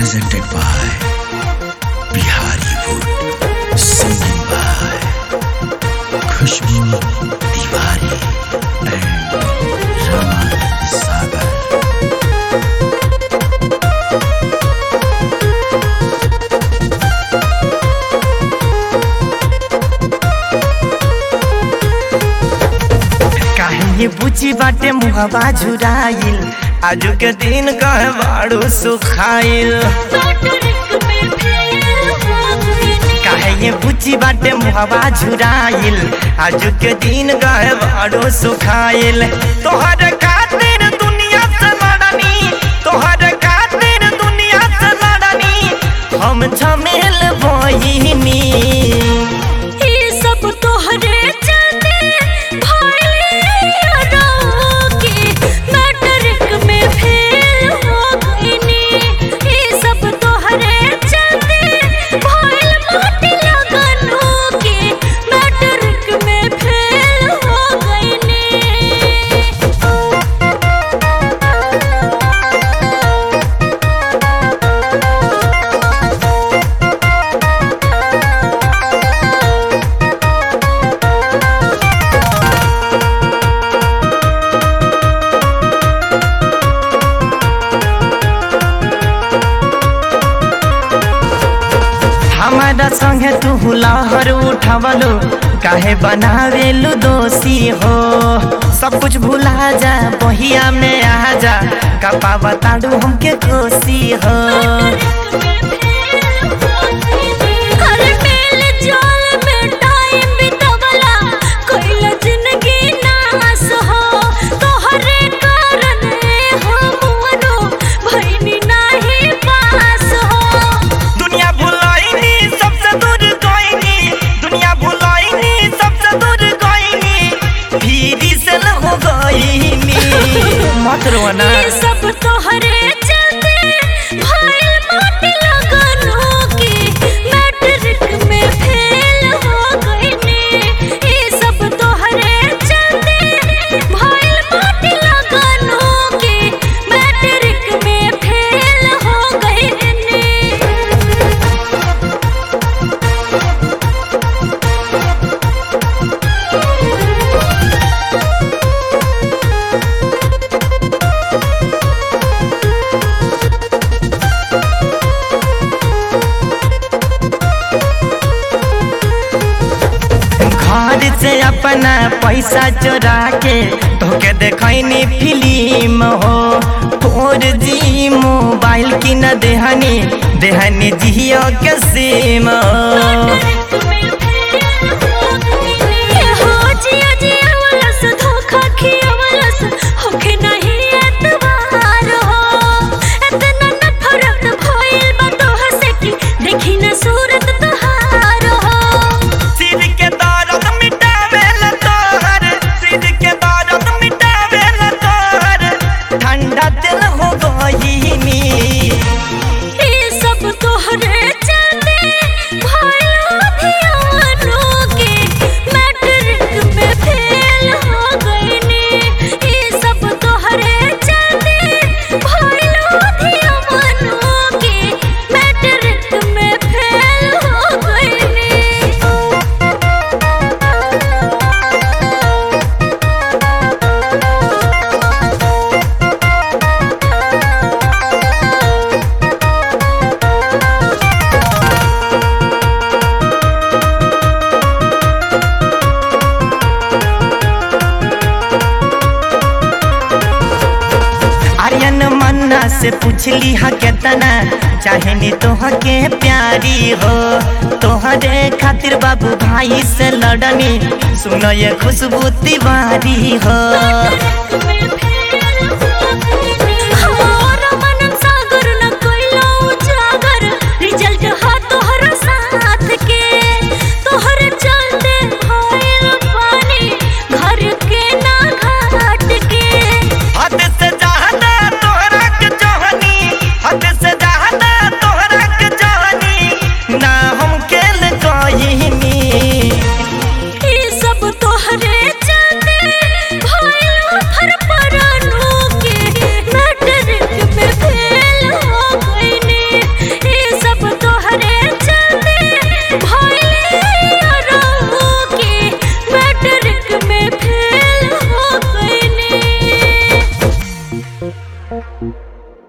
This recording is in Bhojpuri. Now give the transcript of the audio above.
presented by Bihari Wood, singing by Khushbu Tiwari and Ramanand Sagar. काहे ये बुची बाटे मुहबा झुराइल आजू के दिन कहे बाड़ू सुखाइल काहे ये बुची बाटे मुहबा झुराइल आजू के दिन कहे बाड़ू सुखाइल तोहर खातिर दुनिया से लड़नी तोहर खातिर दुनिया से लड़नी हम झमेल बहिनी ई सब तोहरे चलते भइले के मैट्रिक में फेल हो गइनी ई सब तोहरे चलते भइल माटी लगनो के मैट्रिक में फेल हो गइनी हमारा संगे तू लहर उठवलो काहे बनावेलु दोषी हो सब कुछ भुला जा बहिया में आ जा कपा बताड़ू हमके कोसी हो अरे मेल जाल में टाइम बितवला कोइला जिंदगी नास हो तोहरे कारण हम मनो भइनी नाही पास हो दुनिया भुलाइनी सबसे दूर गइनी दुनिया भुलाइनी सबसे दूर गइनी फिरी से न हो गइनी मत रोना ये सब तोहरे चलते भइल माटी लगनो के मैट्रिक में फेल हो गइनी ये सब तोहरे चलते भइल माटी लगनो के मैट्रिक में फेल हो गइनी घर से अपना पैसा चोरा के तोके देखनी फिल्म हो फोर जी मोबाइल की न देहनी देहनी जियो के सिम हो सूरत तोहार हो सिर के दर्द मिटावेल तोहर सिर के दर्द मिटावेल तोहर ठंडा दिल हो गईनी ये सब तोहरे चलते भइल धियानो के मैट्रिक में फेल हो गइनी ये सब तोहरे चलते भइल धियानो के मैट्रिक में फेल हो गइनी आर्यन मन्ना से पूछली हा केतना चाहे नी तोह के प्यारी हो तोहरे खातिर बाबू भाई से लड़नी सुनो ये खुशबू तिवारी हो मैट्रिक में